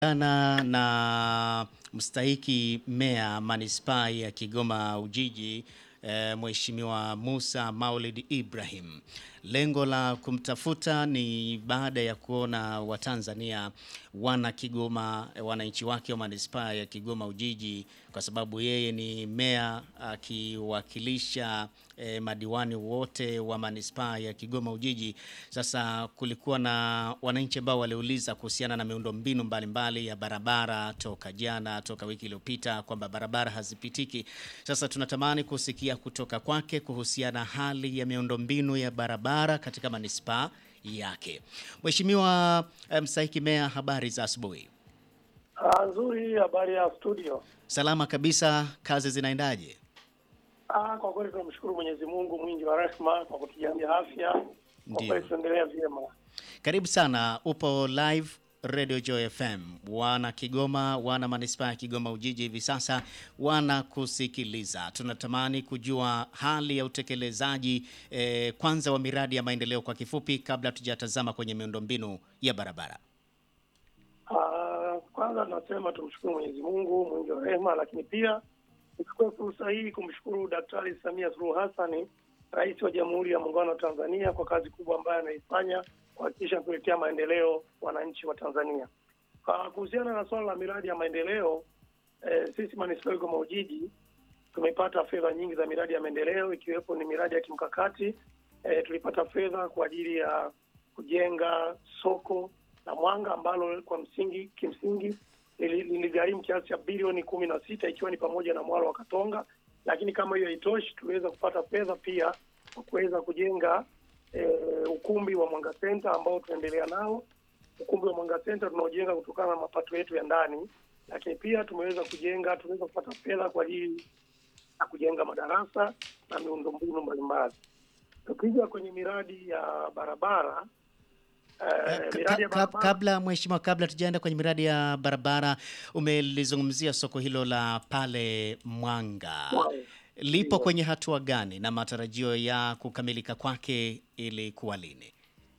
Ana na mstahiki meya manispaa ya Kigoma Ujiji e, Mheshimiwa Musa Maulid Ibrahim. Lengo la kumtafuta ni baada ya kuona Watanzania wana Kigoma, wananchi wake wa manispaa ya Kigoma Ujiji, kwa sababu yeye ni meya akiwakilisha e, madiwani wote wa manispaa ya Kigoma Ujiji. Sasa kulikuwa na wananchi ambao waliuliza kuhusiana na miundombinu mbalimbali ya barabara toka jana, toka wiki iliyopita kwamba barabara hazipitiki. Sasa tunatamani kusikia kutoka kwake kuhusiana hali ya miundombinu ya barabara katika manispaa yake. Mheshimiwa mstahiki meya, habari za asubuhi. Ah, nzuri. Habari ya studio? Salama kabisa, kazi zinaendaje? Ah, kwa kweli tunamshukuru Mwenyezi Mungu mwingi wa rehema kwa kutujalia afya. Kwa Ndio. kweli tunaendelea vyema. Karibu sana, upo live Radio Joy FM. Wana Kigoma, wana manispaa ya Kigoma Ujiji hivi sasa wanakusikiliza. Tunatamani kujua hali ya utekelezaji eh, kwanza wa miradi ya maendeleo kwa kifupi, kabla tujatazama kwenye miundombinu ya barabara. Ah, kwanza tunasema tumshukuru Mwenyezi Mungu mwingi wa rehema, lakini pia nichukue fursa hii kumshukuru Daktari Samia Suluhu Hassan, Rais wa Jamhuri ya Muungano wa Tanzania kwa kazi kubwa ambayo anaifanya kuhakikisha kuletea maendeleo wananchi wa Tanzania. Ah, kuhusiana na swala la miradi ya maendeleo eh, sisi manispaa ya Kigoma Ujiji tumepata fedha nyingi za miradi ya maendeleo ikiwepo ni miradi ya kimkakati. E, tulipata fedha kwa ajili ya kujenga soko la Mwanga ambalo kwa msingi kimsingi lili- liligharimu kiasi cha bilioni kumi na sita ikiwa ni pamoja na mwalo wa Katonga, lakini kama hiyo haitoshi, tuliweza kupata fedha pia kwa kuweza kujenga e, ukumbi wa Mwanga Center ambao tunaendelea nao. Ukumbi wa Mwanga Center tunaojenga kutokana na mapato yetu ya ndani, lakini pia tumeweza kujenga, tumeweza kupata fedha kwa ajili na kujenga madarasa na miundombinu mbalimbali. Tukija kwenye miradi ya barabara eh, Ka- miradi ya ka- barabara kabla mheshimiwa, kabla tujaenda kwenye miradi ya barabara, umelizungumzia soko hilo la pale Mwanga, Wow. lipo Ndio. kwenye hatua gani na matarajio ya kukamilika kwake ili kuwa lini?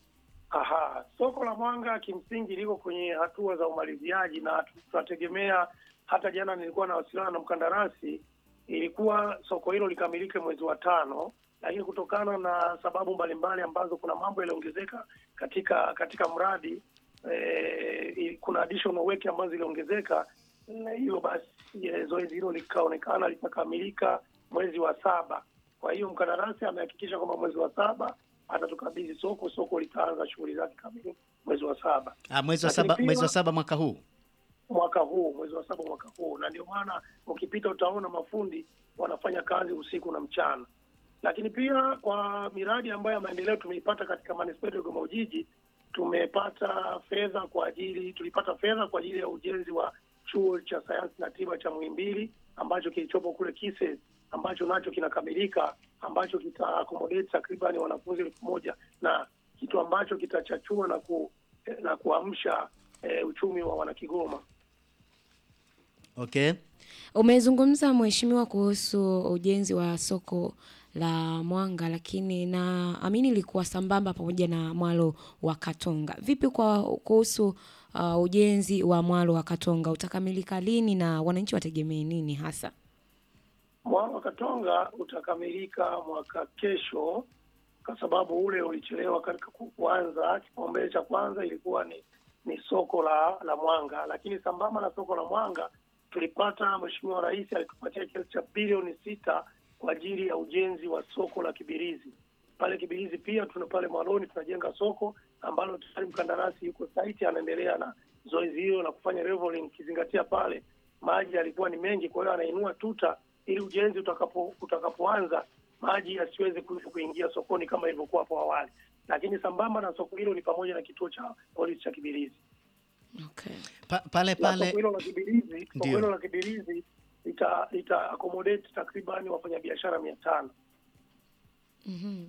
Aha, soko la Mwanga kimsingi liko kwenye hatua za umaliziaji na tu- tunategemea. Hata jana nilikuwa nawasiliana na mkandarasi, ilikuwa soko hilo likamilike mwezi wa tano, lakini kutokana na sababu mbalimbali ambazo kuna mambo yaliongezeka katika katika mradi eh, i- kuna additional work ambazo ziliongezeka, na hiyo basi eh, zoezi hilo likaonekana litakamilika mwezi wa saba. Kwa hiyo mkandarasi amehakikisha kwamba mwezi wa saba atatukabidhi soko, soko litaanza shughuli zake kamili mwezi wa saba Ah, mwezi wa Lakini saba, pia- mwezi wa saba mwaka huu. mwaka huu, mwezi wa saba mwaka huu, na ndio maana ukipita utaona mafundi wanafanya kazi usiku na mchana. Lakini pia kwa miradi ambayo ya maendeleo tumeipata katika manispaa ya Kigoma Ujiji, tumepata fedha kwa ajili, tulipata fedha kwa ajili ya ujenzi wa chuo cha sayansi na tiba cha Muhimbili ambacho kilichopo kule Kise, ambacho nacho kinakamilika, ambacho kita accommodate takriban wanafunzi elfu moja na kitu ambacho kitachachua na ku, na kuamsha eh, uchumi wa wanakigoma. Okay. Umezungumza mheshimiwa kuhusu ujenzi wa soko la Mwanga, lakini na amini ilikuwa sambamba pamoja na mwalo wa Katonga. Vipi kwa kuhusu uh, ujenzi wa mwalo wa Katonga utakamilika lini na wananchi wategemee nini hasa? Mwalo wa Katonga utakamilika mwaka kesho, kwa sababu ule ulichelewa katika ku- kuanza. Kipaumbele cha kwanza ilikuwa ni ni soko la la Mwanga, lakini sambamba na soko la Mwanga tulipata, Mheshimiwa Rais alitupatia kiasi cha bilioni sita kwa ajili ya ujenzi wa soko la Kibirizi. Pale Kibirizi pia tuna pale Mwaloni tunajenga soko ambalo tayari mkandarasi yuko site anaendelea na zoezi hilo la kufanya leveling, ukizingatia pale maji yalikuwa ni mengi, kwa hiyo anainua tuta ili ujenzi utakapo utakapoanza maji yasiweze ku- kuingia sokoni kama ilivyokuwa hapo awali. Lakini sambamba na soko hilo ni pamoja na kituo cha polisi cha Kibirizi. Okay. Pa, pale Na pale soko hilo la Kibirizi, soko Ndio. hilo la Kibirizi lita lita accommodate takriban wafanyabiashara mia tano. Mhm.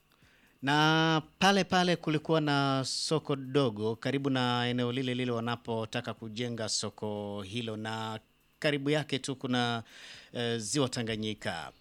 na pale pale kulikuwa na soko dogo karibu na eneo lile lile wanapotaka kujenga soko hilo, na karibu yake tu kuna eh, ziwa Tanganyika.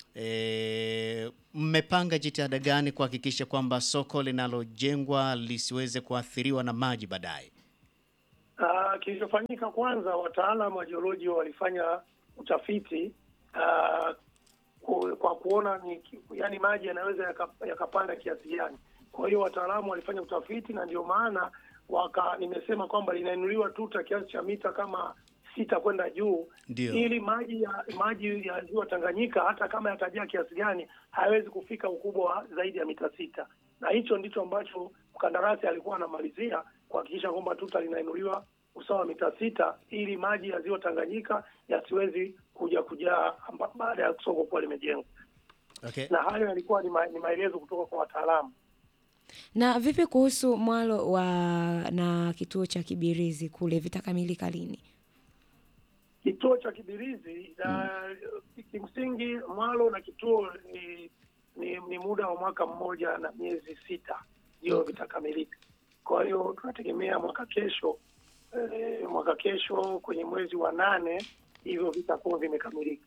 E, mmepanga jitihada gani kuhakikisha kwamba soko linalojengwa lisiweze kuathiriwa na maji baadaye? Uh, kilichofanyika kwanza, wataalamu wa jiolojia walifanya utafiti uh, ku, kwa kuona ni yani maji yanaweza yaka- yakapanda kiasi gani. Kwa hiyo wataalamu walifanya utafiti na ndio maana waka nimesema kwamba linainuliwa tuta kiasi cha mita kama sita kwenda juu Ndio. ili maji ya maji ya ziwa Tanganyika hata kama yatajaa kiasi gani hayawezi kufika ukubwa wa zaidi ya mita sita, na hicho ndicho ambacho mkandarasi alikuwa anamalizia kuhakikisha kwamba tuta linainuliwa usawa wa mita sita ili maji ya ziwa Tanganyika yasiwezi kuja kujaa amba- baada ya soko kuwa limejengwa, Okay. na hayo yalikuwa ni, ma, ni maelezo kutoka kwa wataalamu. Na vipi kuhusu mwalo wa na kituo cha Kibirizi kule vitakamilika lini? Kituo cha Kibirizi na kimsingi mwalo na kituo ni, ni ni muda wa mwaka mmoja na miezi sita ndio vitakamilika. Kwa hiyo tunategemea mwaka kesho eh, mwaka kesho kwenye mwezi wa nane hivyo vitakuwa vimekamilika.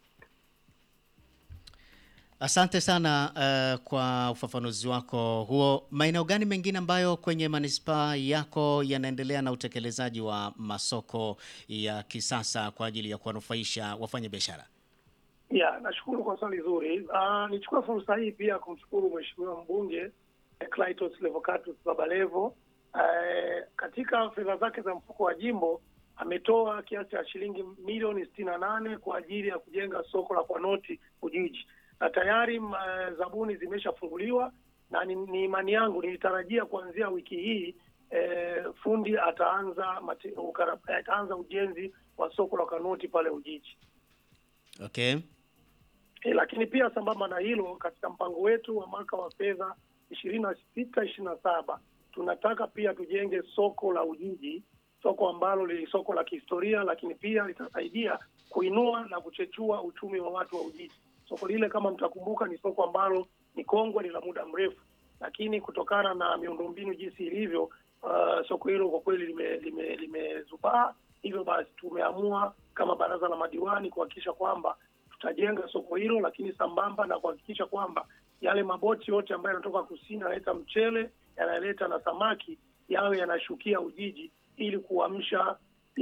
Asante sana eh, kwa ufafanuzi wako huo. Maeneo gani mengine ambayo kwenye manispaa yako yanaendelea na utekelezaji wa masoko ya kisasa kwa ajili ya kuwanufaisha wafanya biashara? Ya, nashukuru kwa swali zuri. Uh, nichukue fursa hii pia kumshukuru Mheshimiwa mbunge eh, Clayton Levocatus Babalevo eh, katika fedha zake za mfuko wa jimbo ametoa kiasi cha shilingi milioni sitini na nane kwa ajili ya kujenga soko la kwa noti Ujiji, na tayari mm, eh, zabuni zimeshafunguliwa na ni, ni imani yangu nilitarajia kuanzia wiki hii eh, fundi ataanza mate, ukara, ataanza ujenzi wa soko la kanoti pale Ujiji. Okay. E, lakini pia sambamba na hilo, katika mpango wetu wa mwaka wa fedha ishirini na sita ishirini na saba tunataka pia tujenge soko la Ujiji, soko ambalo ni soko la kihistoria, lakini pia litasaidia kuinua na kuchechua uchumi wa watu wa Ujiji. Soko lile kama mtakumbuka, ni soko ambalo ni kongwe, ni la muda mrefu, lakini kutokana na miundombinu jinsi ilivyo, uh, soko hilo kwa kweli limezubaa lime, limezubaa. hivyo basi tumeamua kama baraza la madiwani kuhakikisha kwamba tutajenga soko hilo, lakini sambamba na kuhakikisha kwamba yale maboti yote ambayo yanatoka kusini yanaleta mchele, yanaleta na samaki, yawe yanashukia Ujiji ili kuamsha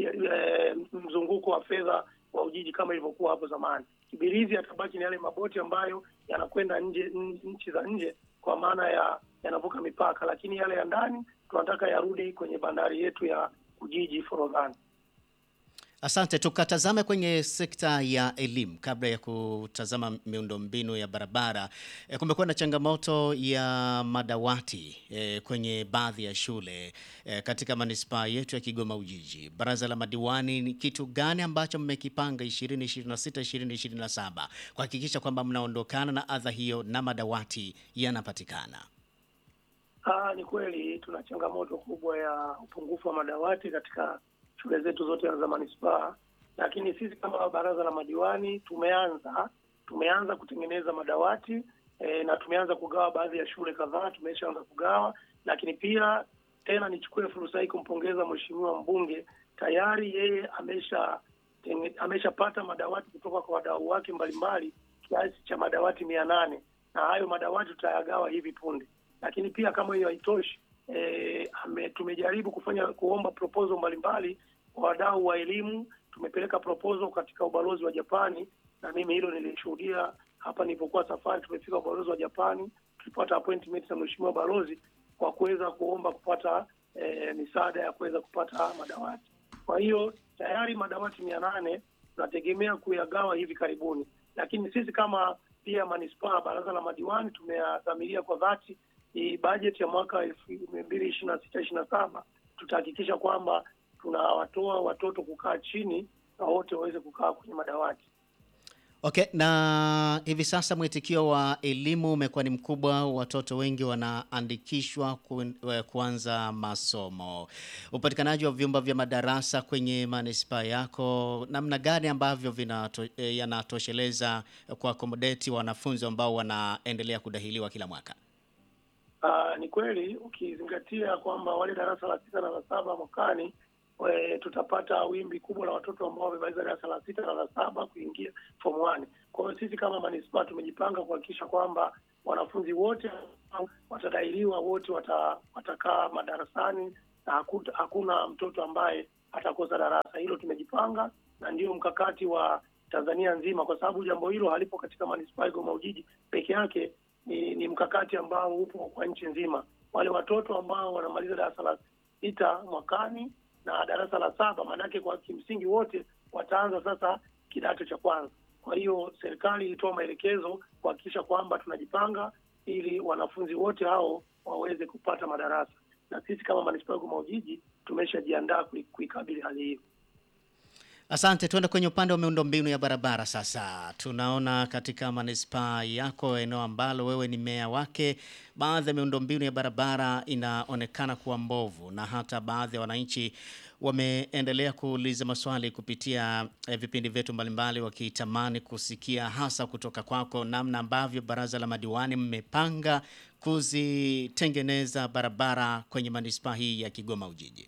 e, mzunguko wa fedha wa Ujiji kama ilivyokuwa hapo zamani. Kibirizi yatabaki ni yale maboti ambayo yanakwenda nje n- nchi za nje, kwa maana ya yanavuka mipaka, lakini yale ya ndani tunataka yarudi kwenye bandari yetu ya Ujiji Forodhani. Asante. Tukatazame kwenye sekta ya elimu kabla ya kutazama miundombinu ya barabara. E, kumekuwa na changamoto ya madawati e, kwenye baadhi ya shule e, katika manispaa yetu ya Kigoma Ujiji. Baraza la madiwani, ni kitu gani ambacho mmekipanga 2026 2027 kuhakikisha kwamba mnaondokana na adha hiyo na madawati yanapatikana? Ah, ni kweli tuna changamoto kubwa ya upungufu wa madawati katika shule zetu zote za manispaa, lakini sisi kama baraza la madiwani tumeanza tumeanza kutengeneza madawati e, na tumeanza kugawa baadhi ya shule kadhaa, tumeshaanza kugawa, lakini pia tena nichukue fursa hii kumpongeza mheshimiwa mbunge, tayari yeye amesha tenge- ameshapata madawati kutoka kwa wadau wake mbalimbali kiasi cha madawati mia nane na hayo madawati tutayagawa hivi punde lakini pia kama hiyo haitoshi e, ame, tumejaribu kufanya kuomba proposal mbalimbali kwa wadau wa elimu. Tumepeleka proposal katika ubalozi wa Japani, na mimi hilo nilishuhudia hapa nilipokuwa safari. Tumefika ubalozi wa Japani, tulipata appointment na mheshimiwa balozi kwa kuweza kuomba kupata e, misaada ya kuweza kupata madawati. Kwa hiyo tayari madawati mia nane tunategemea kuyagawa hivi karibuni, lakini sisi kama pia manispaa, baraza la madiwani tumeyadhamiria kwa dhati hii bajeti ya mwaka elfu mbili ishirini na sita ishirini na saba tutahakikisha kwamba tunawatoa watoto kukaa chini na wote waweze kukaa kwenye madawati. Okay, na hivi sasa mwitikio wa elimu umekuwa ni mkubwa, watoto wengi wanaandikishwa ku, eh, kuanza masomo. Upatikanaji wa vyumba vya madarasa kwenye manispaa yako, namna gani ambavyo vinato, eh, yanatosheleza kwa akomodeti wanafunzi ambao wanaendelea kudahiliwa kila mwaka? Uh, ni kweli ukizingatia kwamba wale darasa la sita na la saba mwakani we, tutapata wimbi kubwa la watoto ambao wamemaliza darasa la sita na la saba kuingia form one. Kwa hiyo sisi kama manispaa tumejipanga kuhakikisha kwamba wanafunzi wote ambao watadahiliwa wote wata, watakaa madarasani na hakuta, hakuna mtoto ambaye atakosa darasa. Hilo tumejipanga na ndio mkakati wa Tanzania nzima, kwa sababu jambo hilo halipo katika manispaa ya Kigoma Ujiji peke yake. Ni, ni mkakati ambao upo kwa nchi nzima. Wale watoto ambao wanamaliza darasa la sita mwakani na darasa la saba, maanake kwa kimsingi wote wataanza sasa kidato cha kwanza. Kwa hiyo serikali ilitoa maelekezo kuhakikisha kwamba tunajipanga ili wanafunzi wote hao waweze kupata madarasa, na sisi kama manispaa ya Kigoma Ujiji tumeshajiandaa kui- kuikabili hali hiyo. Asante, tuende kwenye upande wa miundombinu ya barabara sasa. Tunaona katika manispaa yako, eneo ambalo wewe ni meya wake, baadhi ya miundombinu ya barabara inaonekana kuwa mbovu, na hata baadhi ya wananchi wameendelea kuuliza maswali kupitia eh, vipindi vyetu mbalimbali, wakitamani kusikia hasa kutoka kwako namna ambavyo baraza la madiwani mmepanga kuzitengeneza barabara kwenye manispaa hii ya Kigoma Ujiji.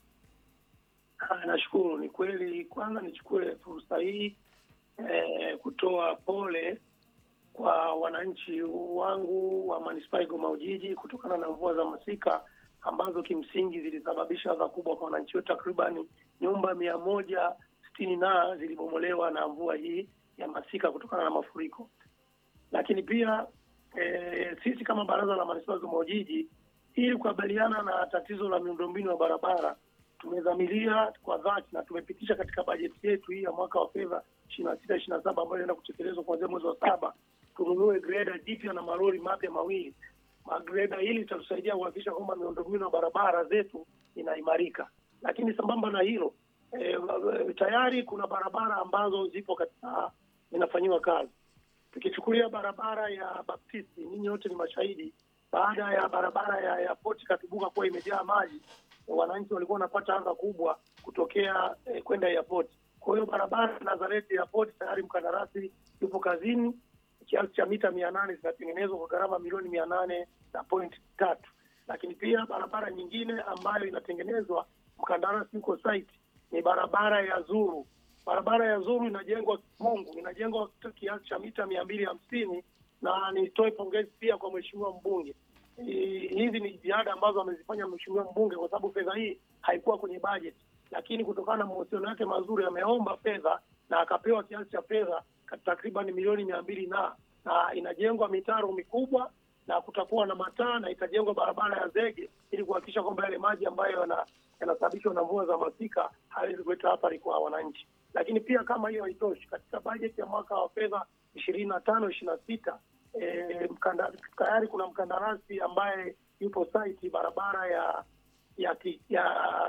Ah, Nashukuru. Ni kweli, kwanza nichukue fursa hii eh, kutoa pole kwa wananchi wangu wa manispaa ya Kigoma Ujiji kutokana na mvua za masika ambazo kimsingi zilisababisha adha kubwa kwa wananchi wetu. Takribani nyumba mia moja sitini na zilibomolewa na mvua hii ya masika kutokana na mafuriko. Lakini pia eh, sisi kama baraza la manispaa ya Kigoma Ujiji ili kukabiliana na tatizo la miundombinu ya barabara tumedhamiria kwa dhati na tumepitisha katika bajeti yetu hii ya mwaka wa fedha ishirini na sita ishirini na saba ambayo inaenda kutekelezwa kuanzia mwezi wa saba tununue greda jipya na malori mapya mawili. Magreda hili itatusaidia kuhakikisha kwamba miundombinu ya barabara zetu inaimarika, lakini sambamba na hilo e, tayari kuna barabara ambazo zipo katika inafanyiwa kazi. Tukichukulia barabara ya Baptisti, ninyi wote ni mashahidi, baada ya barabara ya, ya poti Katubuka kuwa imejaa maji wananchi walikuwa wanapata adha kubwa kutokea eh, kwenda airport. Kwa hiyo barabara ya Nazareti airport tayari mkandarasi yupo kazini, kiasi cha mita mia nane zinatengenezwa kwa gharama milioni mia nane na point tatu. Lakini pia barabara nyingine ambayo inatengenezwa mkandarasi yuko site ni barabara ya Zuru. Barabara ya Zuru inajengwa Kimungu, inajengwa kiasi cha mita mia mbili hamsini na nitoe pongezi pia kwa mheshimiwa mbunge Eh, hizi ni jitihada ambazo amezifanya mheshimiwa mbunge kwa sababu fedha hii haikuwa kwenye budget, lakini kutokana na mahusiano yake mazuri ameomba fedha na akapewa kiasi cha fedha takriban milioni mia mbili na na inajengwa mitaro mikubwa na kutakuwa na mataa na itajengwa barabara ya zege ili kuhakikisha kwamba yale maji ambayo yana- yanasababishwa na mvua za masika hawezi kuleta athari kwa wananchi. Lakini pia kama hiyo haitoshi, katika bajeti ya mwaka wa fedha ishirini na tano ishirini na sita eh, mkanda- tayari kuna mkandarasi ambaye yupo site barabara ya ya ki- ya,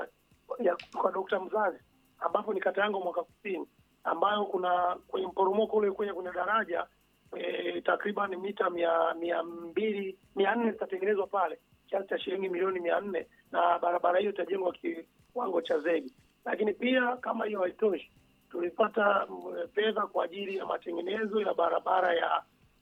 ya kwa Dokta Mzazi ambapo ni kata yangu mwaka kusini ambayo kuna kwenye mporomoko ule kwenye kwenye daraja e, takriban mita mia mia mbili mia nne zitatengenezwa pale kiasi cha shilingi milioni mia nne na barabara hiyo itajengwa kiwango cha zegi. Lakini pia kama hiyo haitoshi, tulipata mm, fedha kwa ajili ya matengenezo ya barabara ya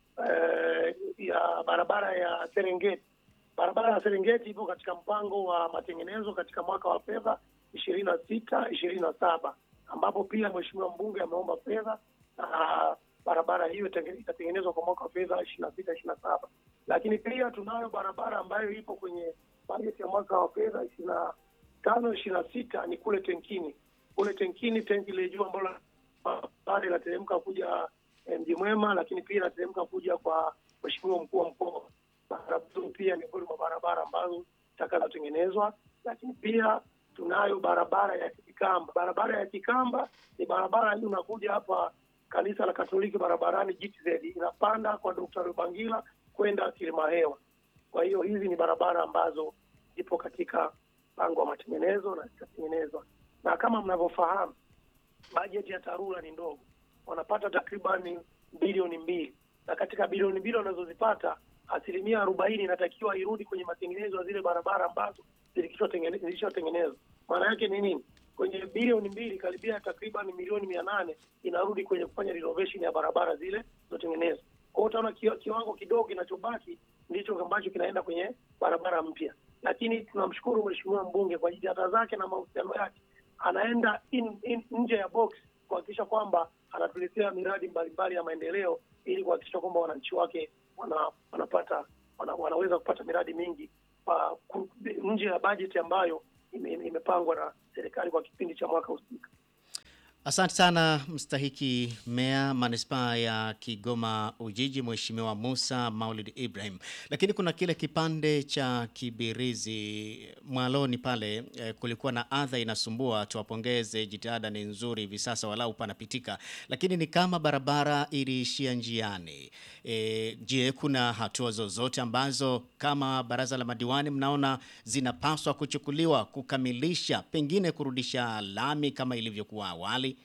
eh, ya barabara ya Serengeti. Barabara ya Serengeti ipo katika mpango wa matengenezo katika mwaka wa fedha ishirini na sita ishirini na saba ambapo pia mheshimiwa mbunge ameomba fedha na barabara hiyo itenge- itatengenezwa kwa mwaka wa fedha ishirini na sita ishirini na saba lakini pia tunayo barabara ambayo ipo kwenye bajeti ya mwaka wa fedha ishirini na tano ishirini na sita ni kule Tenkini. Kule Tenkini tenki ile juu ambalo barabara inateremka kuja eh, Mji Mwema, lakini pia inateremka kuja kwa mheshimiwa mkuu wa mkoa. Barabara hizo pia ni miongoni mwa barabara ambazo zitakazotengenezwa, lakini pia tunayo barabara ya Kikamba. Barabara ya Kikamba ni barabara hii unakuja hapa kanisa la Katoliki barabarani GTZ inapanda kwa Dr. Rubangila kwenda Kilimahewa. Kwa hiyo hizi ni barabara ambazo zipo katika mpango wa matengenezo na zitatengenezwa, na kama mnavyofahamu bajeti ya TARURA ni ndogo, wanapata takribani bilioni mbili, na katika bilioni mbili wanazozipata asilimia arobaini inatakiwa irudi kwenye matengenezo ya zile barabara ambazo zilikishotengene- zilishatengenezwa. Maana yake ni nini? Kwenye bilioni mbili karibia takriban milioni mia nane inarudi kwenye kufanya renovation ya barabara zile zilizotengenezwa. Kwa hiyo utaona kiwa- kiwango kidogo kinachobaki ndicho ambacho kinaenda kwenye barabara mpya, lakini tunamshukuru mheshimiwa mbunge kwa jitihada zake na mahusiano yake, anaenda in, in, nje ya box kuhakikisha kwamba anatuletea miradi mbalimbali ya maendeleo ili kuhakikisha kwamba wananchi wake wana, wanapata wana, wanaweza kupata miradi mingi uh, ku- nje ya bajeti ambayo ime- ime- imepangwa na serikali kwa kipindi cha mwaka husika. Asante sana mstahiki meya manispaa ya Kigoma Ujiji, Mheshimiwa Musa Maulid Ibrahim. Lakini kuna kile kipande cha Kibirizi Mwaloni pale eh, kulikuwa na adha inasumbua. Tuwapongeze, jitihada ni nzuri hivi sasa, walau panapitika, lakini ni kama barabara iliishia njiani. Eh, je, kuna hatua zozote ambazo kama baraza la madiwani mnaona zinapaswa kuchukuliwa kukamilisha, pengine kurudisha lami kama ilivyokuwa awali?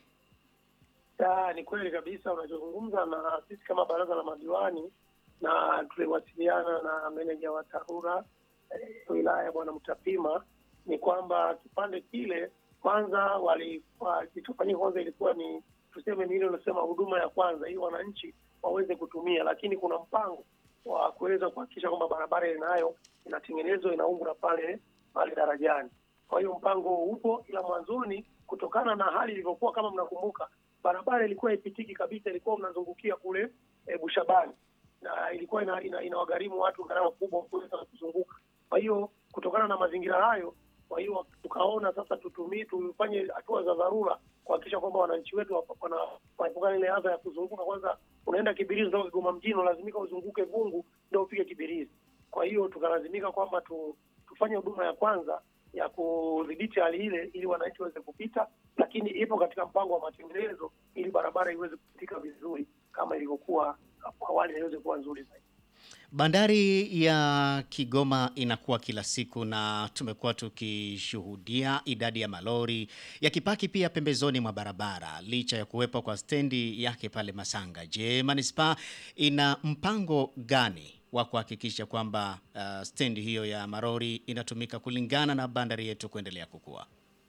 Ya, ni kweli kabisa unachozungumza, na sisi kama baraza la madiwani na tuliwasiliana na meneja wa TARURA eh, wilaya Bwana Mtapima, ni kwamba kipande kile kwanza wali- wa- kilichofanyika kwanza ilikuwa ni tuseme ni ile unasema huduma ya kwanza, ili wananchi waweze kutumia, lakini kuna mpango wa kuweza kuhakikisha kwamba barabara ile nayo inatengenezwa inaungwa pale pale darajani. Kwa hiyo mpango huo upo, ila mwanzoni, kutokana na hali ilivyokuwa, kama mnakumbuka, barabara ilikuwa ipitiki kabisa, ilikuwa mnazungukia kule e, Bushabani na ilikuwa ina, ina, inawagharimu watu gharama kubwa kuweza kuzunguka. Kwa hiyo kutokana na mazingira hayo, kwa hiyo tukaona sasa tutumie tufanye hatua za dharura kuhakikisha kwamba wananchi wetu wapa- wana- wanaepukana ile adha ya kuzunguka. Kwanza unaenda Kibirizi toka Kigoma mjini, unalazimika uzunguke Gungu ndio ufike Kibirizi. Kwa hiyo tukalazimika kwamba tu, tufanye huduma ya kwanza ya kudhibiti hali ile ili wananchi waweze kupita, lakini ipo katika mpango wa matengenezo ili barabara iweze kupitika vizuri kama ilivyokuwa hapo awali na iweze kuwa nzuri zaidi. Bandari ya Kigoma inakuwa kila siku na tumekuwa tukishuhudia idadi ya malori yakipaki pia pembezoni mwa barabara licha ya kuwepo kwa stendi yake pale Masanga. Je, manispaa ina mpango gani wa kuhakikisha kwamba uh, stendi hiyo ya malori inatumika kulingana na bandari yetu kuendelea kukua?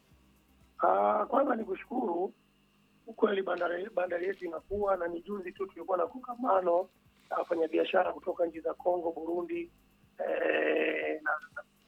Ah, kwanza ni kushukuru ukweli, bandari bandari yetu inakuwa na ni juzi tu tulikuwa na kongamano na wafanyabiashara kutoka nchi za Kongo, Burundi eh, na,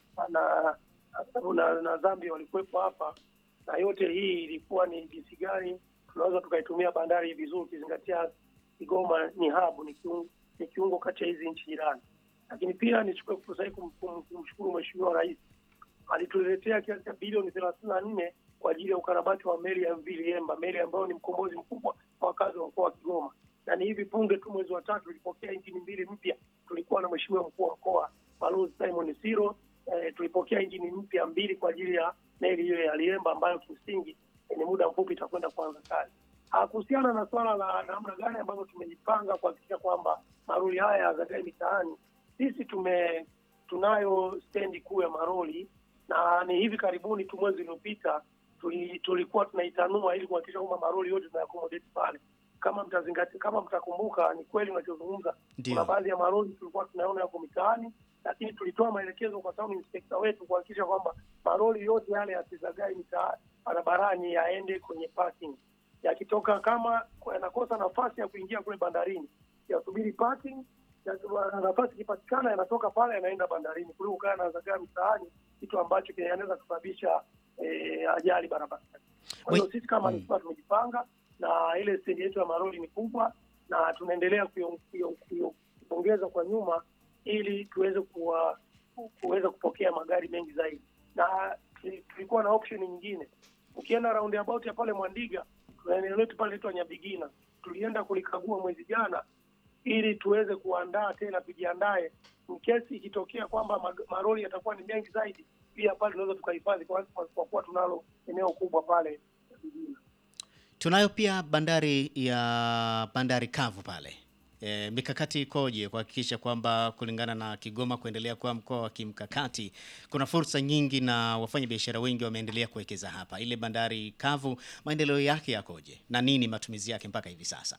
na, na, na, na Zambia walikuwepo hapa, na yote hii ilikuwa ni jinsi gani tunaweza tukaitumia bandari vizuri, ukizingatia Kigoma ni hub, ni kiungo, ni kiungo kati ya hizi nchi jirani. Lakini pia nichukue fursa hii kum- kum- kumshukuru Mheshimiwa Rais alituletea kiasi cha bilioni thelathini na nne kwa ajili ya ukarabati wa meli ya MV Liemba, meli ambayo ni mkombozi mkubwa kwa wakazi wa mkoa wa Kigoma. Na ni hivi punde tu mwezi wa tatu tulipokea injini mbili mpya. Tulikuwa na Mheshimiwa mkuu wa mkoa Balozi Simon Siro. Eh, tulipokea injini mpya mbili kwa ajili ya meli hiyo ya Liemba ambayo kimsingi eh, ni muda mfupi itakwenda kuanza kazi. Ah, Kuhusiana na swala la namna gani ambavyo tumejipanga kuhakikisha kwamba maroli haya yazagae mitaani, sisi tume tunayo stendi kuu ya maroli na ni hivi karibuni tu mwezi uliopita tuli, tulikuwa tunaitanua ili kuhakikisha kwamba maroli yote tunayakomodeti pale. Kama mtazingatia, kama mtakumbuka, ni kweli unachozungumza. Ndio. Kuna baadhi ya maroli tulikuwa tunaona yako mitaani, lakini tulitoa maelekezo kwa town inspector wetu kuhakikisha kwamba maroli yote yale yasizagae mitaa barabarani, yaende kwenye parking. Yakitoka kama yanakosa nafasi ya kuingia kule bandarini, yasubiri parking na nafasi ikipatikana yanatoka pale yanaenda bandarini kuliko kaa yanazagaa mitaani, kitu ambacho kinaweza kusababisha eh, ajali barabarani. Kwa hiyo Wait. sisi kama Mm. manispaa tumejipanga na ile stendi yetu ya maroli ni kubwa, na tunaendelea kuyo- kuyo- kuyo- kuongeza kwa nyuma ili tuweze kuwa kuweza kupokea magari mengi zaidi, na tuli- tulikuwa na option nyingine. Ukienda roundabout ya pale Mwandiga, tuna eneo letu pale letu Nyabigina, tulienda kulikagua mwezi jana ili tuweze kuandaa tena, tujiandae in case ikitokea kwamba mag- maroli yatakuwa ni mengi zaidi, pia pale tunaweza tukahifadhi kwa, kwa, kwa kuwa tunalo eneo kubwa pale Nyabigina. Tunayo pia bandari ya bandari kavu pale. E, mikakati ikoje kuhakikisha kwamba kulingana na Kigoma kuendelea kuwa mkoa wa kimkakati, kuna fursa nyingi na wafanya biashara wengi wameendelea kuwekeza hapa. Ile bandari kavu maendeleo yake yakoje na nini matumizi yake mpaka hivi sasa?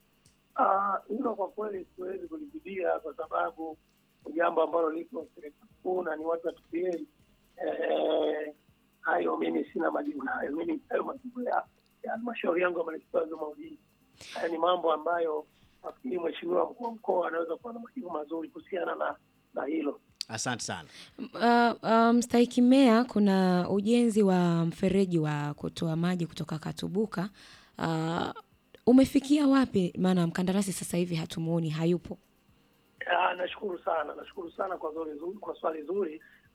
Ah, hilo kwa kweli siwezi kulijidia kwa sababu ni jambo ambalo liko serikali kuu na ni watu wa TPA. Eh, hayo mimi sina majibu nayo. Mimi hayo majibu ya ya halmashauri yangu ya manispaa ya Dodoma Ujiji. Haya ni mambo ambayo nafikiri mheshimiwa mkuu wa mkoa anaweza kuwa na majibu mazuri kuhusiana na na hilo. Asante sana. Uh, uh, mstahiki meya, kuna ujenzi wa mfereji wa kutoa maji kutoka Katubuka. Uh, umefikia wapi? Maana mkandarasi sasa hivi hatumuoni, hayupo. Ah, nashukuru sana, nashukuru sana kwa swali zuri, kwa swali zuri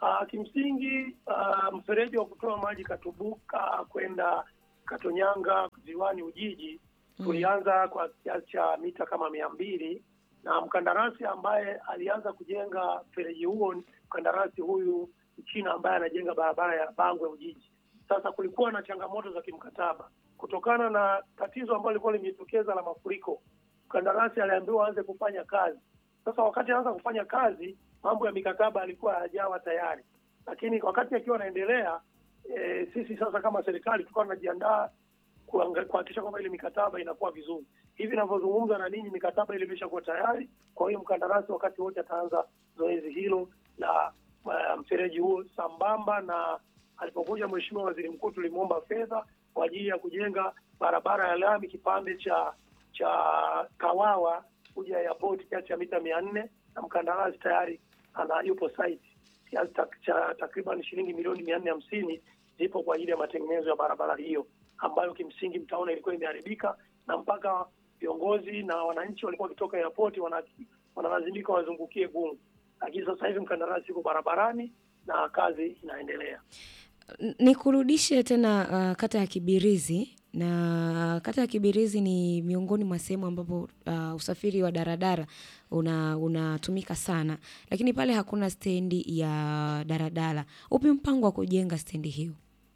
Uh, kimsingi uh, mfereji wa kutoa maji Katubuka kwenda Katonyanga ziwani Ujiji tulianza kwa kiasi cha mita kama mia mbili na mkandarasi ambaye alianza kujenga mfereji huo ni mkandarasi huyu Mchina ambaye anajenga barabara ya Bangwe Ujiji. Sasa kulikuwa na changamoto za kimkataba kutokana na tatizo ambalo lilikuwa limejitokeza la mafuriko. Mkandarasi aliambiwa aanze kufanya kazi. Sasa wakati anaanza kufanya kazi, mambo ya mikataba alikuwa hayajawa tayari, lakini wakati akiwa anaendelea, e, sisi sasa kama serikali tulikuwa tunajiandaa kuanga- kuhakikisha kwamba ile mikataba inakuwa vizuri. Hivi ninavyozungumza na ninyi, mikataba ile imeshakuwa tayari. Kwa hiyo mkandarasi wakati wote ataanza zoezi hilo la uh, mfereji huo, sambamba na alipokuja Mheshimiwa Waziri Mkuu tulimwomba fedha kwa ajili ya kujenga barabara ya lami kipande cha cha Kawawa kuja airport kiasi cha mita mia nne na mkandarasi tayari ana yupo site kiasi tak- cha takriban shilingi milioni mia nne hamsini zipo kwa ajili ya matengenezo ya barabara hiyo ambayo kimsingi mtaona ilikuwa imeharibika na mpaka viongozi na wananchi walikuwa wakitoka airport wana- wanalazimika wazungukie Gungu, lakini sasa hivi mkandarasi yuko barabarani na kazi inaendelea. N- Nikurudishe tena uh, kata ya Kibirizi na kata ya Kibirizi ni miongoni mwa sehemu ambapo uh, usafiri wa daradara una unatumika sana, lakini pale hakuna stendi ya daradara. Upi mpango wa kujenga stendi hiyo?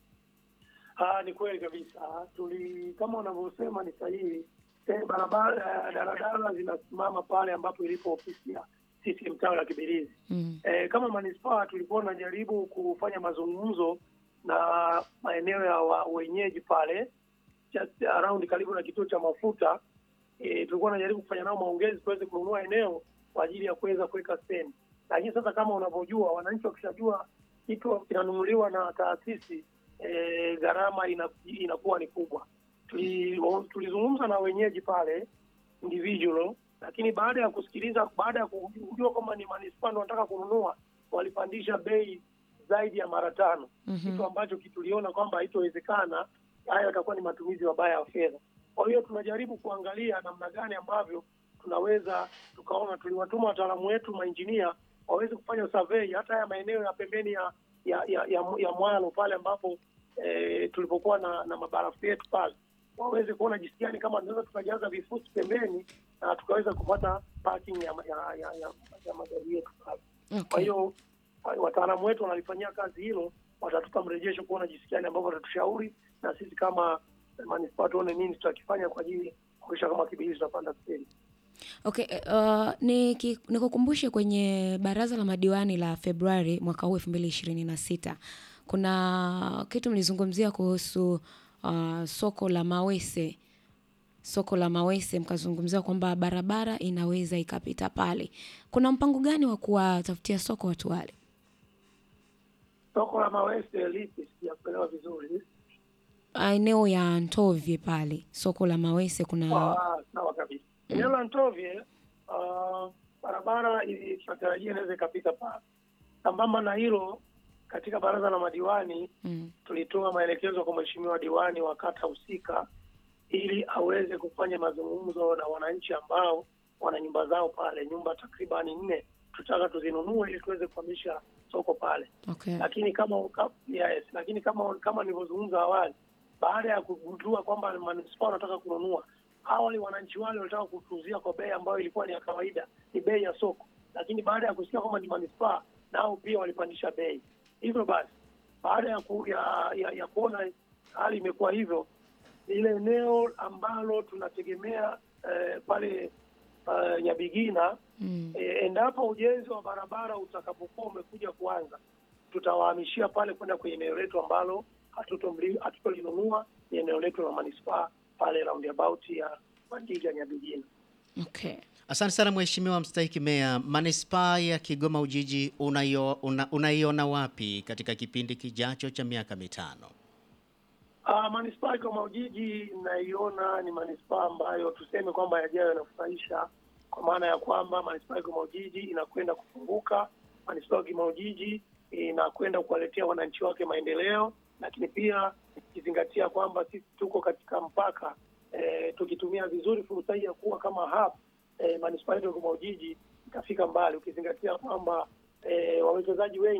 Ah, ni kweli kabisa. Tuli kama unavyosema ni sahihi. Eh, barabara daradara zinasimama pale ambapo ilipo ofisi ya CCM tawi la Kibirizi. Mm. Eh, kama manispaa tulikuwa tunajaribu kufanya mazungumzo na maeneo ya wa, wenyeji pale just around karibu na kituo cha mafuta. Eh, tulikuwa tunajaribu kufanya nao maongezi tuweze kununua eneo kwa ajili ya kuweza kuweka stendi, lakini sasa kama unavyojua, wananchi wakishajua kitu kinanunuliwa na taasisi eh, gharama ina, inakuwa ni kubwa. Tuli- Tulizungumza na wenyeji pale individual, lakini baada ya kusikiliza, baada ya kujua kwamba ni manispaa ndio wanataka kununua, walipandisha bei zaidi ya mara tano, Mhm. kitu ambacho kituliona kwamba haitowezekana. Hayo yatakuwa ni matumizi mabaya ya fedha. Kwa hiyo tunajaribu kuangalia namna gani ambavyo tunaweza tukaona, tuliwatuma wataalamu wetu mainjinia waweze kufanya survey hata haya maeneo ya pembeni ya ya, ya, ya, ya mwalo pale ambapo eh, tulipokuwa na, na mabarafu yetu pale waweze kuona jinsi gani kama tunaweza tukajaza vifusi pembeni na tukaweza kupata parking ya, ya, ya, ya, ya magari yetu pale. Kwa Okay. hiyo wa- wataalamu wetu wanalifanyia kazi hilo, watatupa mrejesho kuona jinsi gani ambavyo watatushauri, na sisi kama manispaa tuone nini tutakifanya kwa ajili ya kuhakikisha kama Kibirizi tutapanda stendi. Okay, uh, niki- nikukumbushe kwenye baraza la madiwani la Februari mwaka huu elfu mbili ishirini na sita kuna kitu mlizungumzia kuhusu uh, soko la Mawese soko la Mawese, mkazungumzia kwamba barabara inaweza ikapita pale. Kuna mpango gani wa kuwatafutia soko watu wale? Soko la Mawese lipi? Sijakuelewa vizuri. Uh, eneo ya Ntovye pale, soko la Mawese kuna Ah, Sawa kabisa. Eneo la Ntovye ah, barabara ili- tunatarajia inaweza ikapita pale. Sambamba na hilo, katika baraza la madiwani mm, tulitoa maelekezo kwa mheshimiwa diwani wa kata husika ili aweze kufanya mazungumzo na wananchi ambao wana nyumba zao pale, nyumba takribani nne tutaka tuzinunue ili tuweze kuhamisha soko pale. okay. Lakini kama ka- yes, lakini kama kama nilivyozungumza awali, baada ya kugundua kwamba manispaa wanataka kununua, awali wananchi wale walitaka kutuuzia kwa bei ambayo ilikuwa ni ya kawaida, ni bei ya soko, lakini baada ya kusikia kwamba ni manispaa, nao pia walipandisha bei. Hivyo basi baada ya, ku, ya, ya, ya kuona hali imekuwa hivyo, ile eneo ambalo tunategemea eh, pale uh, Nyabigina mm. eh, endapo ujenzi wa barabara utakapokuwa umekuja kuanza, tutawahamishia pale kwenda kwenye eneo letu ambalo hatutomli- hatutolinunua, ni eneo letu la manispaa pale roundabout ya Mandija Nyabigina. Okay. Asante sana Mheshimiwa mstahiki meya, manispaa ya Kigoma Ujiji unaio- una- unaiona wapi katika kipindi kijacho cha miaka mitano? Uh, manispaa ya Kigoma Ujiji inaiona ni manispaa ambayo tuseme kwamba yajayo yanafurahisha, kwa maana ya kwamba manispaa ya Kigoma Ujiji inakwenda kufunguka, manispaa ya Kigoma Ujiji inakwenda kuwaletea wananchi wake maendeleo, lakini pia ikizingatia kwamba sisi tuko katika mpaka eh, tukitumia vizuri fursa hii ya kuwa kama hub eh, manispaa yetu ya Kigoma Ujiji itafika mbali, ukizingatia kwamba eh, wawekezaji wengi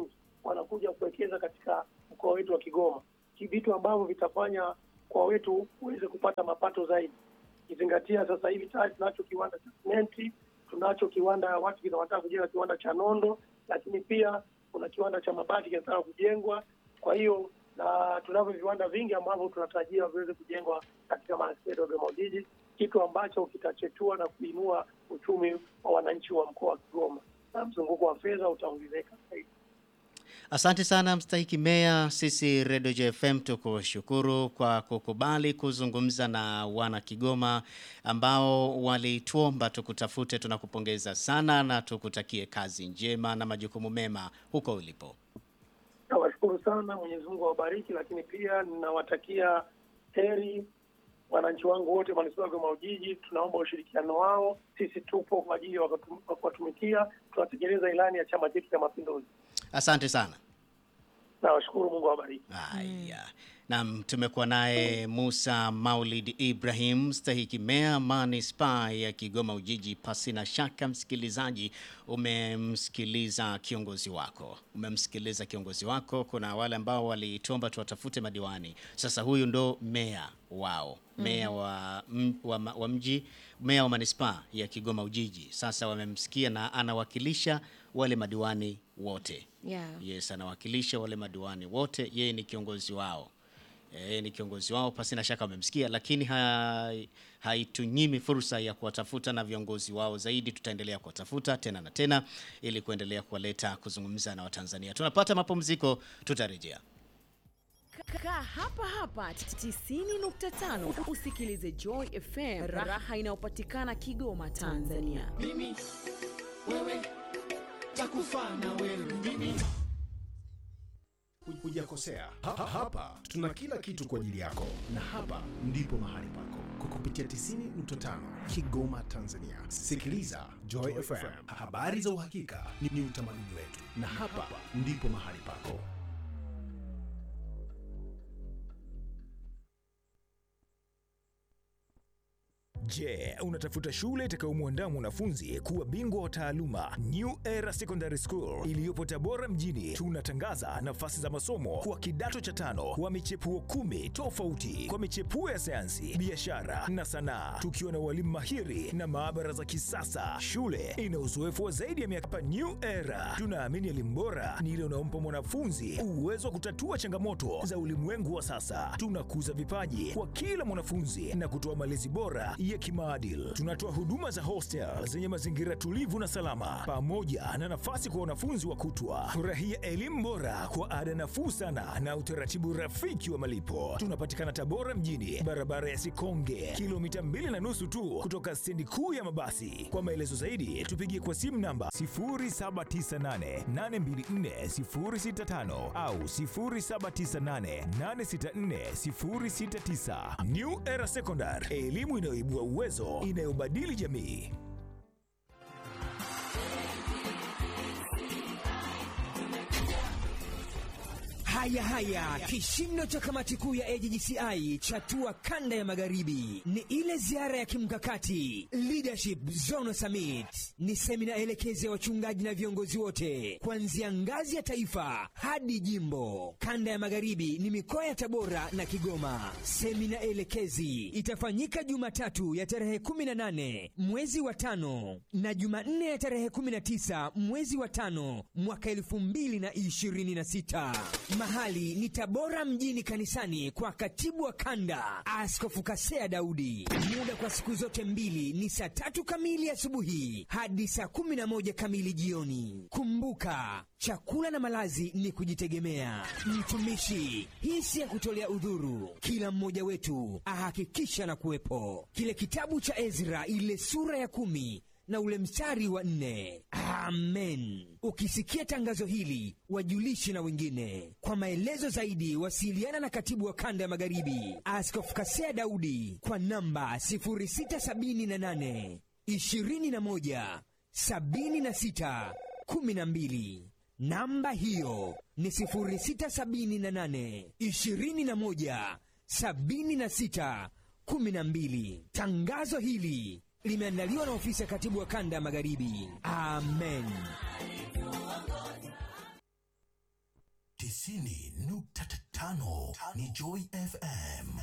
wanakuja kuwekeza katika mkoa wetu wa Kigoma, vitu ambavyo vitafanya mkoa wetu uweze kupata mapato zaidi, kizingatia sasa hivi tayari tunacho kiwanda cha simenti, tunacho kiwanda, watu wanataka kujenga kiwanda cha nondo, lakini pia kuna kiwanda cha mabati kinataka kujengwa. Kwa hiyo na tunavyo viwanda vingi ambavyo tunatarajia viweze kujengwa katika manispaa ya Dodoma Ujiji, kitu ambacho kitachetua na kuinua uchumi wa wananchi wa mkoa wa Kigoma na mzunguko wa fedha utaongezeka zaidi. Asante sana mstahiki meya. Sisi Redio JFM tukushukuru kwa kukubali kuzungumza na wana Kigoma ambao walituomba tukutafute. Tunakupongeza sana na tukutakie kazi njema na majukumu mema huko ulipo. Nawashukuru sana, Mwenyezi Mungu awabariki, lakini pia ninawatakia heri wananchi wangu wote manispaa ya Kigoma Ujiji. Tunaomba ushirikiano wao, sisi tupo kwa ajili ya kuwatumikia. Tunatekeleza ilani ya chama chetu cha Mapinduzi. Asante sana. Nawashukuru, Mungu awabariki. Haya. Naam, tumekuwa naye Musa Maulid Ibrahim, stahiki meya manispaa ya Kigoma Ujiji. Pasi na shaka, msikilizaji, umemsikiliza kiongozi wako, umemsikiliza kiongozi wako. Kuna wale ambao walitomba tuwatafute madiwani, sasa huyu ndo meya wao, meya wa, m, wa, ma- wa mji, meya wa manispaa ya Kigoma Ujiji. Sasa wamemsikia na anawakilisha wale madiwani wote. Yeah. Yes, anawakilisha wale madiwani wote, yeye ni kiongozi wao. Yeye ni kiongozi wao, pasi na shaka wamemsikia, lakini hai- haitunyimi fursa ya kuwatafuta na viongozi wao zaidi. Tutaendelea kuwatafuta tena na tena ili kuendelea kuwaleta kuzungumza na Watanzania. Tunapata mapumziko, tutarejea. Kaa hapa hapa 90.5 usikilize Joy FM, raha inayopatikana Kigoma, Tanzania. mimi wewe takufa na wewe mimi Hujakosea. Ha, ha, hapa tuna kila kitu kwa ajili yako, na hapa ndipo mahali pako kwa kupitia 90.5 Kigoma, Tanzania. Sikiliza Joy FM, habari za uhakika ni, ni utamaduni wetu, na hapa ndipo mahali pako. Je, unatafuta shule itakayomwandaa mwanafunzi kuwa bingwa wa taaluma? New Era Secondary School iliyopo Tabora mjini, tunatangaza nafasi za masomo kwa kidato cha tano wa michepuo kumi tofauti kwa michepuo ya sayansi, biashara na sanaa, tukiwa na walimu mahiri na maabara za kisasa. Shule ina uzoefu wa zaidi ya miaka. New Era tunaamini elimu bora ni ile unaompa mwanafunzi uwezo wa kutatua changamoto za ulimwengu wa sasa. Tunakuza vipaji kwa kila mwanafunzi na kutoa malezi bora ya kimaadili. Tunatoa huduma za hostel zenye mazingira tulivu na salama, pamoja na nafasi kwa wanafunzi wa kutwa. Furahia elimu bora kwa ada nafuu sana na utaratibu rafiki wa malipo. Tunapatikana Tabora mjini, barabara ya Sikonge, kilomita mbili na nusu tu kutoka stendi kuu ya mabasi. Kwa maelezo zaidi, tupigie kwa simu namba 0798824065 au 0798864069. New Era Secondary, elimu inayoibua uwezo, inayobadili jamii. Haya haya, kishindo cha kamati kuu ya AJGCI chatua kanda ya magharibi ni ile ziara ya kimkakati Leadership Zone Summit. Ni semina elekezi ya wachungaji na viongozi wote kuanzia ngazi ya taifa hadi jimbo. Kanda ya magharibi ni mikoa ya Tabora na Kigoma. Semina elekezi itafanyika Jumatatu ya tarehe 18 mwezi wa tano na Jumanne ya tarehe 19 mwezi wa tano mwaka 2026. Mahali ni Tabora mjini kanisani kwa katibu wa kanda Askofu Kasea Daudi. Muda kwa siku zote mbili ni saa tatu kamili asubuhi hadi saa kumi na moja kamili jioni. Kumbuka, chakula na malazi ni kujitegemea. Mtumishi, hii si ya kutolea udhuru. Kila mmoja wetu ahakikisha na kuwepo. Kile kitabu cha Ezra, ile sura ya kumi na ule mstari wa nne. Amen. Ukisikia tangazo hili, wajulishe na wengine. Kwa maelezo zaidi, wasiliana na katibu wa kanda ya magharibi Askofu Kasea Daudi kwa namba 0678 21 76 12. Namba hiyo ni 0678 21 76 12. Tangazo hili limeandaliwa na ofisi ya katibu wa kanda ya magharibi. Amen. tisini nukta tano ni Joy FM.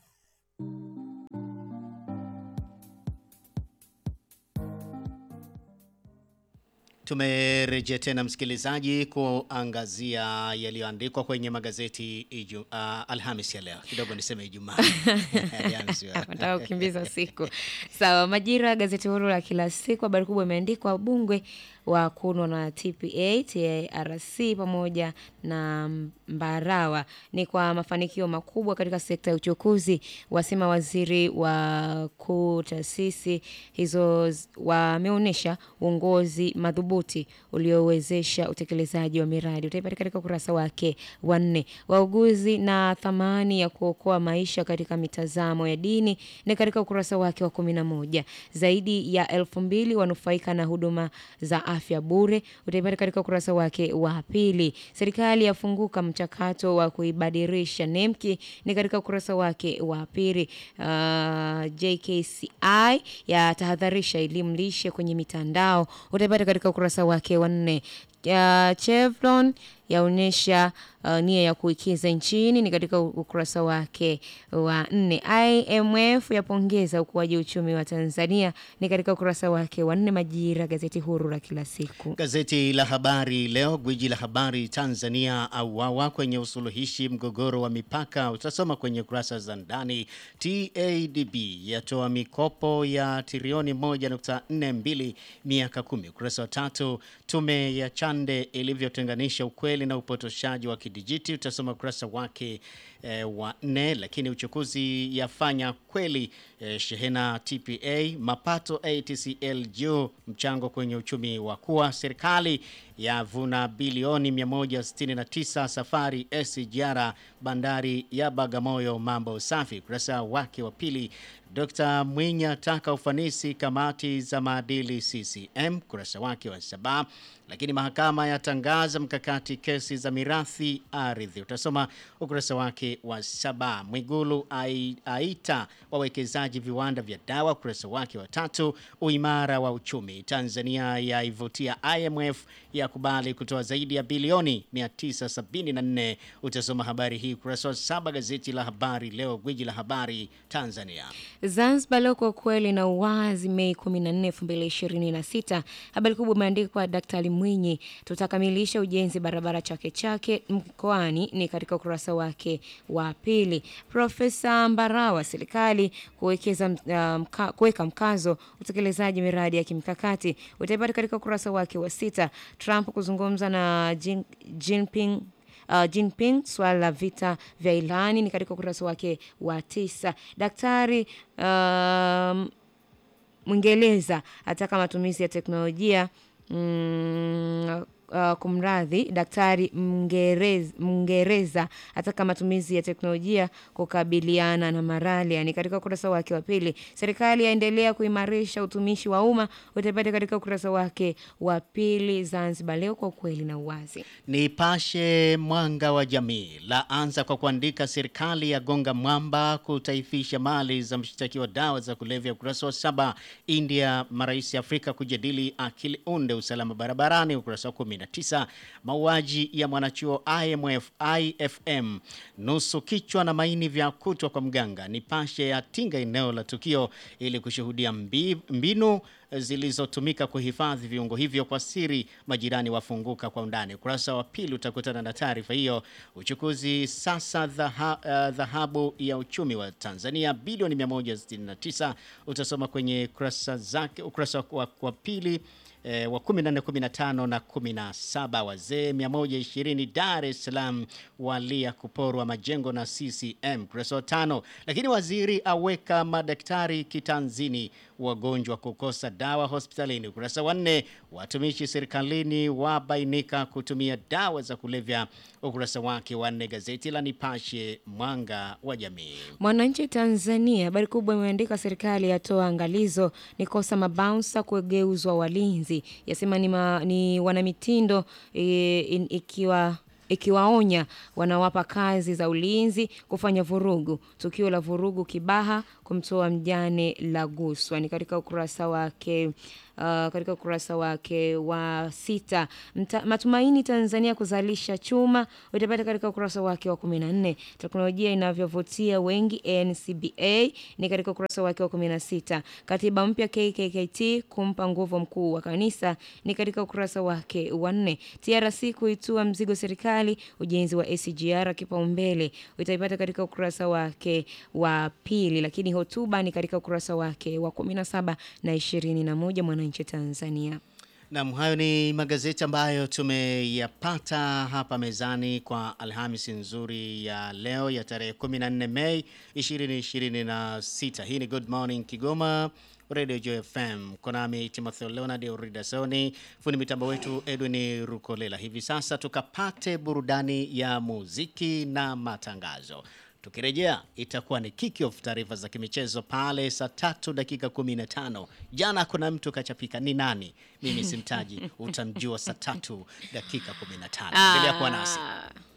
Tumerejea tena msikilizaji, kuangazia yaliyoandikwa kwenye magazeti iju, uh, Alhamis ya leo. Kidogo niseme Ijumaa. Alhamisi wa- nataka kukimbiza siku sawa. Majira, gazeti huru la kila siku, habari kubwa imeandikwa wabungwe wa kunwa na TPA, TARC pamoja na Mbarawa ni kwa mafanikio makubwa katika sekta ya uchukuzi, wasema waziri wa kuu. Taasisi hizo z- wameonyesha uongozi madhubuti uliowezesha utekelezaji wa miradi. Utaipata katika ukurasa wake wa nne. Wauguzi na thamani ya kuokoa maisha katika mitazamo ya dini ni katika ukurasa wake wa kumi na moja. Zaidi ya elfu mbili wanufaika na huduma za afya bure. Utaipata katika ukurasa wake wa pili. Serikali yafunguka mchakato wa kuibadilisha NEMKI ni katika ukurasa wake wa pili. Uh, JKCI yatahadharisha elimu lishe kwenye mitandao. Utaipata katika ukurasa wake wa nne. Uh, Chevron yaonyesha uh, nia ya kuikiza nchini ni katika ukurasa wake wa nne. IMF yapongeza ukuaji uchumi wa Tanzania ni katika ukurasa wake wa nne. Majira, gazeti huru la kila siku. Gazeti la Habari Leo, gwiji la habari Tanzania auawa kwenye usuluhishi mgogoro wa mipaka, utasoma kwenye kurasa za ndani. TADB yatoa mikopo ya trilioni 1.42 miaka kumi. Ukurasa wa tatu, tume ya Chande ilivyotenganisha ukweli na upotoshaji wa kidijiti, utasoma ukurasa wake eh, wa nne. Lakini uchukuzi yafanya kweli eh, shehena TPA, mapato ATCL juu, mchango kwenye uchumi wa kuwa, serikali yavuna bilioni 169, safari SGR bandari ya Bagamoyo, mambo safi. Ukurasa wake wa pili, Dr. Mwinyi ataka ufanisi kamati za maadili CCM, ukurasa wake wa saba. Lakini mahakama yatangaza mkakati kesi za mirathi ardhi, utasoma ukurasa wake wa saba. Mwigulu ai- aita wawekezaji viwanda vya dawa, ukurasa wake wa tatu. Uimara wa uchumi, Tanzania yaivutia IMF ya kubali kutoa zaidi ya bilioni 974. Utasoma habari hii ukurasa wa saba, gazeti la Habari Leo, gwiji la habari Tanzania. Zanzibar leo kwa kweli na uwazi, Mei 14, 2026. Habari kubwa imeandikwa Daktari Mwinyi, tutakamilisha ujenzi barabara Chake Chake mkoani, ni katika ukurasa wake wa pili. Profesa Mbarawa, serikali kuwekeza uh, mka, kuweka mkazo utekelezaji miradi ya kimkakati, utaipata katika ukurasa wake wa sita. Trump kuzungumza na Jin, Jinping uh, Jinping swala la vita vya Irani ni katika ukurasa wake wa tisa. Daktari um, Mwingereza ataka matumizi ya teknolojia mm, uh, kumradhi, Daktari Mngereza, Mngereza ataka matumizi ya teknolojia kukabiliana na malaria ni katika ukurasa wake wa pili. Serikali yaendelea kuimarisha utumishi wa umma, utapata katika ukurasa wake wa pili. Zanzibar leo kwa ukweli na uwazi. Nipashe Mwanga wa Jamii la anza kwa kuandika serikali ya gonga mwamba kutaifisha mali za mshtakiwa dawa za kulevya. Ukurasa wa saba. India marais ya Afrika kujadili akili unde usalama barabarani. Ukurasa wa 19. Mauaji ya mwanachuo IMF IFM nusu kichwa na maini vya kutwa kwa mganga. Nipashe yatinga eneo la tukio ili kushuhudia mbi, mbinu zilizotumika kuhifadhi viungo hivyo kwa siri. Majirani wafunguka kwa undani. Ukurasa wa pili utakutana na taarifa hiyo. Uchukuzi sasa dhaha- eh, dhahabu ya uchumi wa Tanzania bilioni 169 utasoma kwenye kurasa zake, ukurasa wa, wa pili eh, wa 14, 15 na 17. Wazee 120 Dar es Salaam walia kuporwa majengo na CCM, ukurasa wa tano. Lakini waziri aweka madaktari kitanzini, wagonjwa kukosa dawa hospitalini, ukurasa wa nne. Watumishi serikalini wabainika kutumia dawa za kulevya, ukurasa wake wa nne. Gazeti la Nipashe mwanga wa jamii. Mwananchi Tanzania, habari kubwa imeandika serikali yatoa angalizo ni kosa mabaunsa kugeuzwa walinzi, yasema ni, ma, ni wanamitindo e, in, ikiwa ikiwaonya wanawapa kazi za ulinzi kufanya vurugu. Tukio la vurugu Kibaha kumtoa mjane la guswa ni katika ukurasa wake katika ukurasa wake wa sita. Mta, matumaini Tanzania kuzalisha chuma utapata katika ukurasa wake wa 14. Teknolojia inavyovutia wengi NCBA ni katika ukurasa wake wa 16. Katiba mpya KKKT kumpa nguvu mkuu wa kanisa ni katika ukurasa wake wa 4. TRC kuitua mzigo serikali ujenzi wa SGR kipaumbele utaipata katika ukurasa wake wa pili, lakini hotuba ni katika ukurasa wake wa 17 na 21 Mwananchi Tanzania. Naam, hayo ni magazeti ambayo tumeyapata hapa mezani kwa Alhamisi nzuri ya leo ya tarehe 14 Mei 2026. Hii ni Good Morning Kigoma Radio Joy FM. Konami Timotheo Leonard Uridasoni, fundi mitambo wetu Edwin Rukolela. Hivi sasa tukapate burudani ya muziki na matangazo. Tukirejea itakuwa ni kick off taarifa za kimichezo pale saa tatu dakika 15. Jana kuna mtu kachapika, ni nani? Mimi simtaji, utamjua saa tatu dakika 15. Endelea kuwa nasi. Ah.